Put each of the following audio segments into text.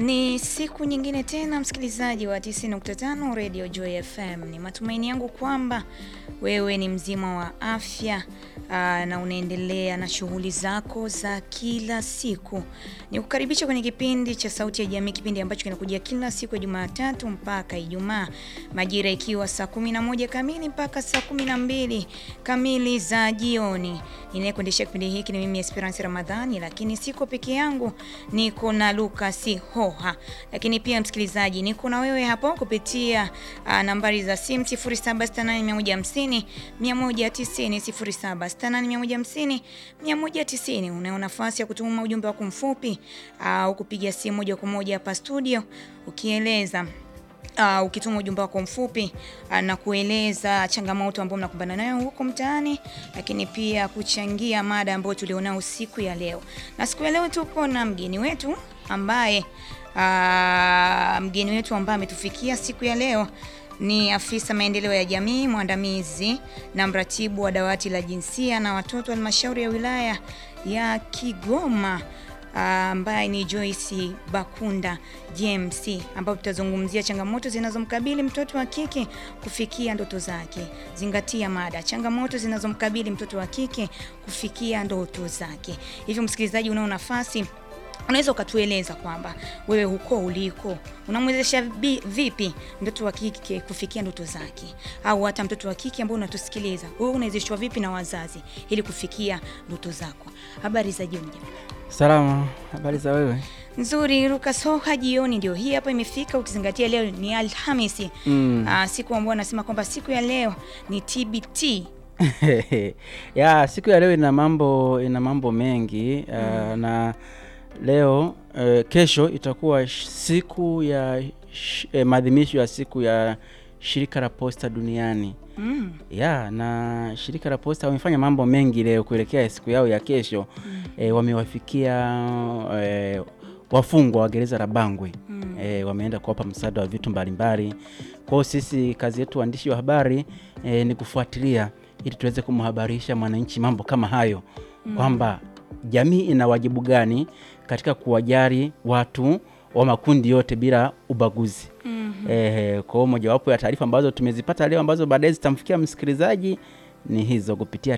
Ni siku nyingine tena msikilizaji wa 90.5 Radio Joy FM. Ni matumaini yangu kwamba wewe ni mzima wa afya aa, na unaendelea na shughuli zako za kila siku. Nikukaribisha kwenye kipindi cha Sauti ya Jamii, kipindi ambacho kinakujia kila siku ya Jumatatu mpaka Ijumaa, majira ikiwa saa 11 kamili mpaka saa 12 kamili za jioni. Ninayekuendesha kipindi hiki ni mimi Esperance Ramadhani, lakini siko peke yangu, niko na Lucas Hoha. Lakini pia msikilizaji, niko na wewe hapo kupitia uh, nambari za simu 0768150150 190 0768150150 190. Unayo nafasi ya kutuma ujumbe wako mfupi au uh, kupiga simu moja kwa moja hapa studio ukieleza Uh, ukituma ujumbe wako mfupi uh, na kueleza changamoto ambayo mnakumbana nayo huko mtaani, lakini pia kuchangia mada ambayo tulionao siku ya leo. Na siku ya leo tupo na mgeni wetu ambaye uh, mgeni wetu ambaye ametufikia siku ya leo ni afisa maendeleo ya jamii mwandamizi na mratibu wa dawati la jinsia na watoto halmashauri ya wilaya ya Kigoma ambaye uh, ni Joyce Bakunda JMC, ambapo tutazungumzia changamoto zinazomkabili mtoto wa kike kufikia ndoto zake. Zingatia mada, changamoto zinazomkabili mtoto wa kike kufikia ndoto zake. Hivyo msikilizaji, unao nafasi unaweza ukatueleza kwamba wewe huko uliko unamwezesha vipi mtoto wa kike kufikia ndoto zake, au hata mtoto wa kike ambao unatusikiliza wewe unawezeshwa vipi na wazazi ili kufikia ndoto zako? Habari za jioni. Salama, habari za wewe? Nzuri. Lucas Hoha, jioni ndio hii hapa imefika, ukizingatia leo ni Alhamisi mm. Aa, siku ambayo anasema kwamba siku ya leo ni TBT ya siku ya leo ina mambo ina mambo mengi mm. uh, na leo uh, kesho itakuwa siku ya eh, maadhimisho ya siku ya shirika la posta duniani mm. ya na shirika la posta wamefanya mambo mengi leo kuelekea siku yao ya kesho mm. e, wamewafikia e, wafungwa wa gereza la Bangwe mm. e, wameenda kuwapa msaada wa vitu mbalimbali. Kwa hiyo sisi kazi yetu waandishi wa habari e, ni kufuatilia ili tuweze kumhabarisha mwananchi mambo kama hayo mm. kwamba jamii ina wajibu gani katika kuwajali watu wa makundi yote bila ubaguzi. mm -hmm. Eh, kwa hiyo mojawapo ya taarifa ambazo tumezipata leo ambazo baadaye zitamfikia msikilizaji ni hizo kupitia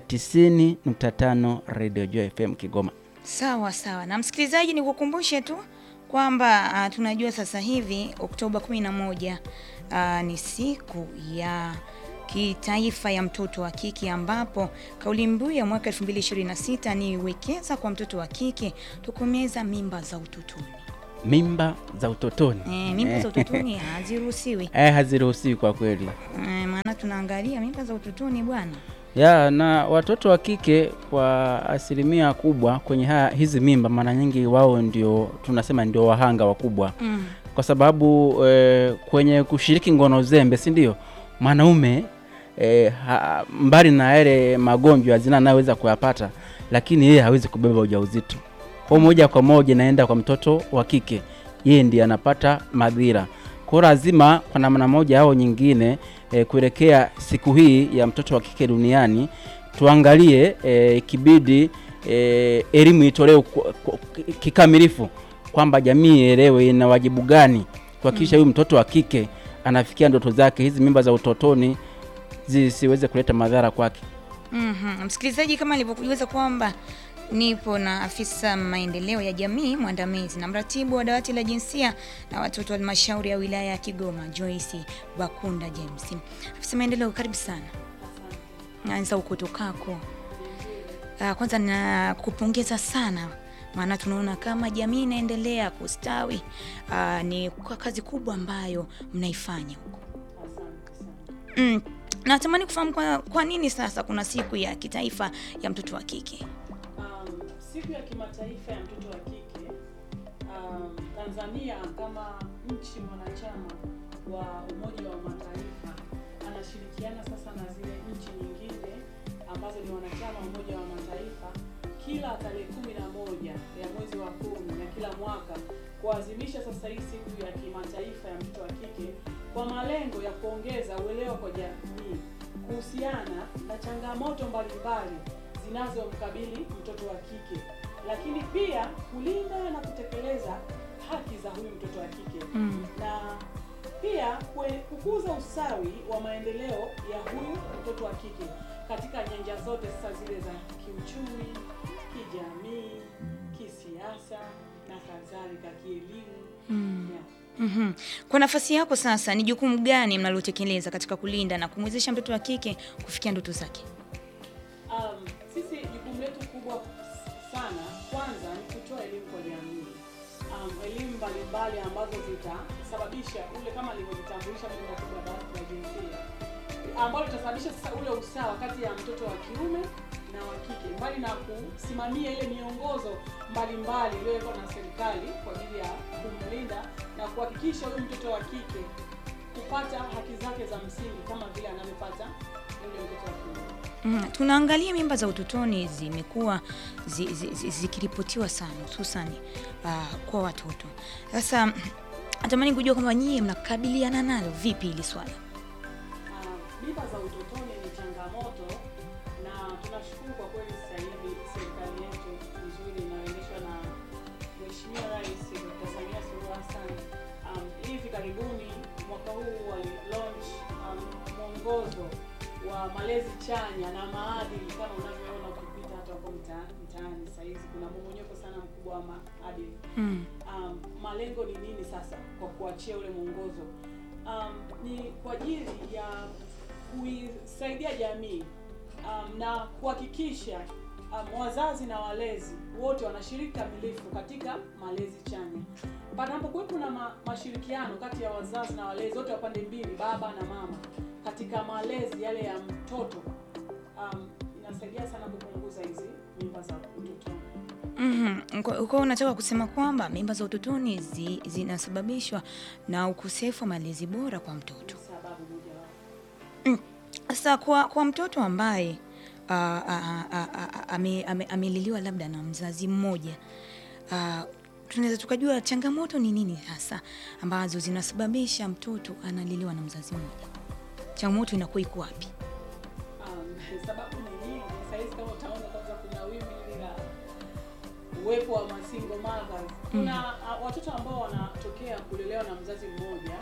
90.5 Radio Joy FM Kigoma. Sawa sawa, na msikilizaji, nikukumbushe tu kwamba uh, tunajua sasa hivi Oktoba 11 uh, ni siku ya kitaifa ya mtoto wa kike ambapo kauli mbiu ya mwaka 2026 ni wekeza kwa mtoto wa kike, tokomeza mimba za utotoni. Mimba za utotoni e, mimba za utotoni haziruhusiwi eh, haziruhusiwi kwa kweli e, maana tunaangalia mimba za utotoni bwana ya na watoto wa kike kwa asilimia kubwa kwenye haya, hizi mimba mara nyingi wao ndio tunasema ndio wahanga wakubwa mm. kwa sababu e, kwenye kushiriki ngono zembe, si ndio mwanaume e, ha, mbali na yale magonjwa zina anayoweza kuyapata, lakini yeye hawezi kubeba ujauzito kwa moja kwa moja naenda kwa mtoto wa kike, yeye ndiye anapata madhira. Kwa lazima kwa namna moja au nyingine e, kuelekea siku hii ya mtoto wa kike duniani tuangalie e, kibidi e, elimu itolewe kikamilifu kwamba jamii ielewe ina wajibu gani kuhakikisha huyu mm. mtoto wa kike anafikia ndoto zake, hizi mimba za utotoni zisiweze kuleta madhara kwake. mm -hmm. Msikilizaji, kama alivyokujuza kwamba nipo na afisa maendeleo ya jamii mwandamizi na mratibu wa dawati la jinsia na watoto wa halmashauri ya wilaya ya Kigoma, Joyce Bakunda James. Afisa maendeleo, karibu sana. Anza ukotokako. Kwanza nakupongeza sana, maana tunaona kama jamii inaendelea kustawi. Aa, ni kwa kazi kubwa ambayo mnaifanya huko. Mm. Natamani kufahamu kwa, kwa nini sasa kuna siku ya kitaifa ya mtoto wa kike? Siku ya kimataifa ya mtoto wa kike um, Tanzania kama nchi mwanachama wa Umoja wa Mataifa anashirikiana sasa na zile nchi nyingine ambazo ni wanachama wa Umoja wa Mataifa kila tarehe kumi na moja ya mwezi wa kumi na kila mwaka kuadhimisha sasa hii siku ya kimataifa ya mtoto wa kike kwa malengo ya kuongeza uelewa kwa jamii kuhusiana na changamoto mbalimbali zinazomkabili mtoto wa kike, lakini pia kulinda na kutekeleza haki za huyu mtoto wa kike Mm. na pia kwe- kukuza usawi wa maendeleo ya huyu mtoto wa kike katika nyanja zote sasa zile za kiuchumi, kijamii, kisiasa na kadhalika, kielimu. Mm. Yeah. Mhm. Kwa nafasi yako sasa, ni jukumu gani mnalotekeleza katika kulinda na kumwezesha mtoto wa kike kufikia ndoto zake? Um, sisi jukumu letu kubwa sana kwanza ni kutoa elimu kwa jamii. Um, elimu mbalimbali ambazo zitasababisha ule kama alivyojitambulisha mimi katibu wa dawati la jinsia ambalo litasababisha sasa ule usawa kati ya mtoto wa kiume na wa kike, mbali na kusimamia ile miongozo mbalimbali iliyowekwa na serikali kwa ajili ya kumlinda na kuhakikisha huyu mtoto wa kike kupata haki zake za msingi kama vile anavyopata yule mtoto wa kiume. Mm, tunaangalia mimba za utotoni zimekuwa zi, zi, zi, zikiripotiwa sana hususani uh, kwa watoto. Sasa natamani kujua kwamba nyie mnakabiliana nalo vipi hili swala? Ah, mimba za utotoni ni changamoto na tunashukuru kwa kweli sasa hivi serikali yetu nzuri inayoendeshwa na Mheshimiwa Rais Dr. Samia Suluhu Hassan um, hivi karibuni mwaka huu wali launch um, mwongozo wa malezi chanya na maadili kama unavyoona ukipita hata huko mta- mtaani sasa hizi kuna mmomonyoko sana mkubwa wa maadili Mm. um, malengo ni nini sasa kwa kuachia ule mwongozo um, ni kwa ajili ya kuisaidia jamii um, na kuhakikisha um, wazazi na walezi wote wanashiriki kamilifu katika malezi chanya panapokuwepo na ma, mashirikiano kati ya wazazi na walezi wote wa pande mbili baba na mama katika malezi yale ya mtoto um, inasaidia sana kupunguza hizi mimba za utotoni Mhm. Kwa kwa unataka kusema kwamba mimba za utotoni zi, zinasababishwa na ukosefu wa malezi bora kwa mtoto. sababu mojawapo Sasa kwa, kwa mtoto ambaye ah, ah, ah, ah, ah, ame- ame- ameliliwa labda na mzazi mmoja ah, tunaweza tukajua changamoto ni nini hasa ambazo zinasababisha mtoto analiliwa na mzazi mmoja. Changamoto inakuwa iko wapi? Um, sababu ni nyingi. Sahizi kama utaona kwanza kuna wimbi hili la uwepo wa masingle mothers. Kuna uh, watoto ambao wanatokea kulelewa na mzazi mmoja.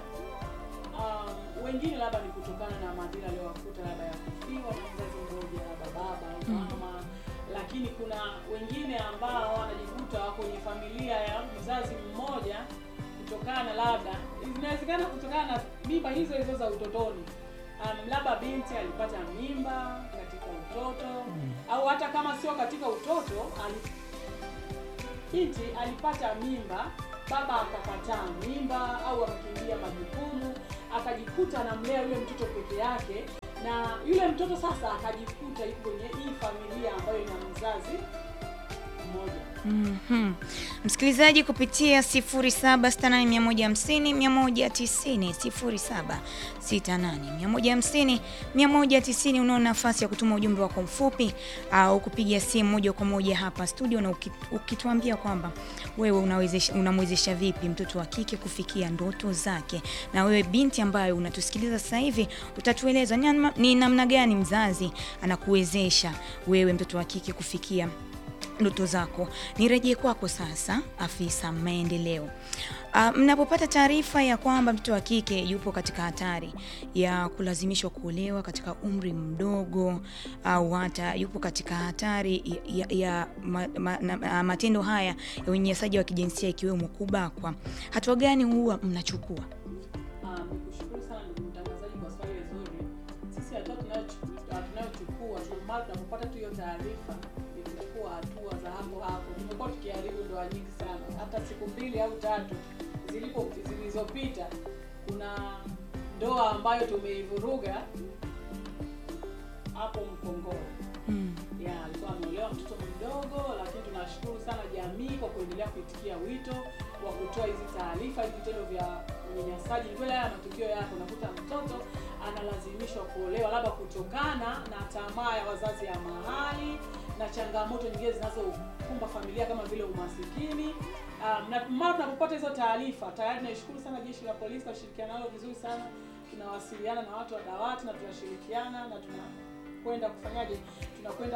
Um, wengine labda ni kutokana na madhila aliyowakuta labda ya kufiwa na mzazi mmoja, labda baba au mama. Lakini kuna wengine ambao wanajikuta kwenye familia ya mzazi mmoja kutokana labda, inawezekana kutokana na mimba hizo hizo za utotoni um, labda binti alipata mimba katika utoto au hata kama sio katika utoto ali, binti alipata mimba baba akakataa mimba au akakimbia majukumu akajikuta anamlea yule mtoto peke yake na yule mtoto sasa akajikuta yuko kwenye hii familia ambayo ina mzazi mmoja Mhm. Msikilizaji kupitia 0768150190 0768150190 unao nafasi ya kutuma ujumbe wako mfupi au kupiga simu moja kwa moja hapa studio na uki- ukituambia kwamba wewe unawezesha unamwezesha vipi mtoto wa kike kufikia ndoto zake, na wewe binti ambayo unatusikiliza sasa hivi utatueleza ni namna- ni namna gani mzazi anakuwezesha wewe mtoto wa kike kufikia ndoto zako. Nirejee kwako sasa, afisa maendeleo. Uh, mnapopata taarifa ya kwamba mtoto wa kike yupo katika hatari ya kulazimishwa kuolewa katika umri mdogo au hata yupo katika hatari ya, ya, ya ma, ma, na, matendo haya ya unyanyasaji wa kijinsia ikiwemo kubakwa, hatua gani huwa mnachukua? Ah, nikushukuru sana ndugu mtangazaji kwa swali zuri. Sisi hatua tunayochu- ah, tunayochukua tu- mara tunapopata tu hiyo taarifa ni kuchukua hatua za hapo hapo. Tumekuwa tukiharibu ndoa nyingi sana, hata siku mbili au tatu zilipo zilizopita, kuna ndoa ambayo tumeivuruga hapo Mkongoro Mm. ya alikuwa ameolewa mtoto mdogo, lakini tunashukuru sana jamii kwa kuendelea kuitikia wito wa kutoa hizi taarifa, hivi vitendo vya unyanyasaji. Ni kweli haya matukio yako, unakuta mtoto analazimishwa kuolewa labda kutokana na tamaa ya wazazi ya mahali na changamoto nyingine zinazokumba familia kama vile umasikini. Um, na mara tunapopata hizo taarifa tayari naishukuru sana jeshi la polisi kwa ushirikiano nalo vizuri sana. Tunawasiliana na watu wa dawati na tunashirikiana na tuna kwenda kufanyaje, tunakwenda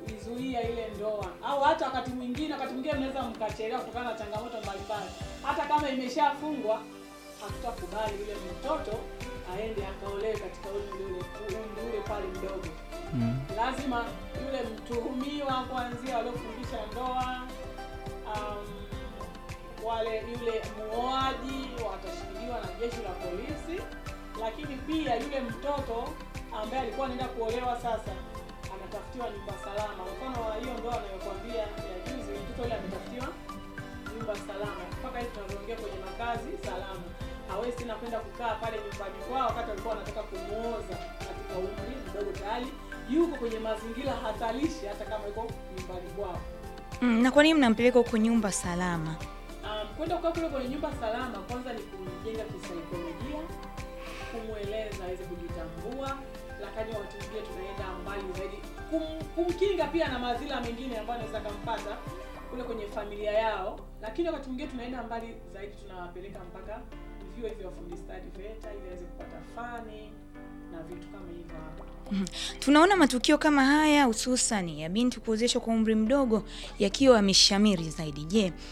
kuizuia ile ndoa, au hata wakati mwingine, wakati mwingine mnaweza mkachelewa kutokana na changamoto mbalimbali, hata kama kama imeshafungwa, hatutakubali yule mtoto aende akaolewe katika umri ule umri ule pale mdogo. Mm. Lazima yule mtuhumiwa kuanzia waliofungisha ndoa um, wale yule muoaji watashikiliwa na jeshi la polisi, lakini pia yule mtoto ambaye alikuwa anaenda kuolewa sasa anatafutiwa nyumba salama. Mfano wa hiyo ndoa anayokuambia ya juzi, mtoto yule ametafutiwa nyumba salama. Mpaka hivi tunavyoongea kwenye makazi salama, hawezi tena kwenda kukaa pale nyumbani kwao wakati walikuwa wanataka kumuoza katika umri mdogo, tayari yuko kwenye mazingira hatarishi, hata kama yuko nyumbani kwao. Mm, na kwa nini mnampeleka huko nyumba salama? Um, kwenda kukaa kule kwenye nyumba salama, kwanza ni kumjenga kisaikolojia, kumweleza aweze kujitambua, lakini wakati mwingine tunaenda mbali zaidi kum, kumkinga pia na madhila mengine ambayo anaweza akampata kule kwenye familia yao, lakini wakati mwingine tunaenda mbali zaidi, tunawapeleka mpaka vyuo hivyo vya ufundi stadi VETA ili aweze kupata fani na vitu kama hivyo hapo. Tunaona matukio kama haya hususan ya binti kuozeshwa kwa umri mdogo yakiwa yameshamiri zaidi. Je,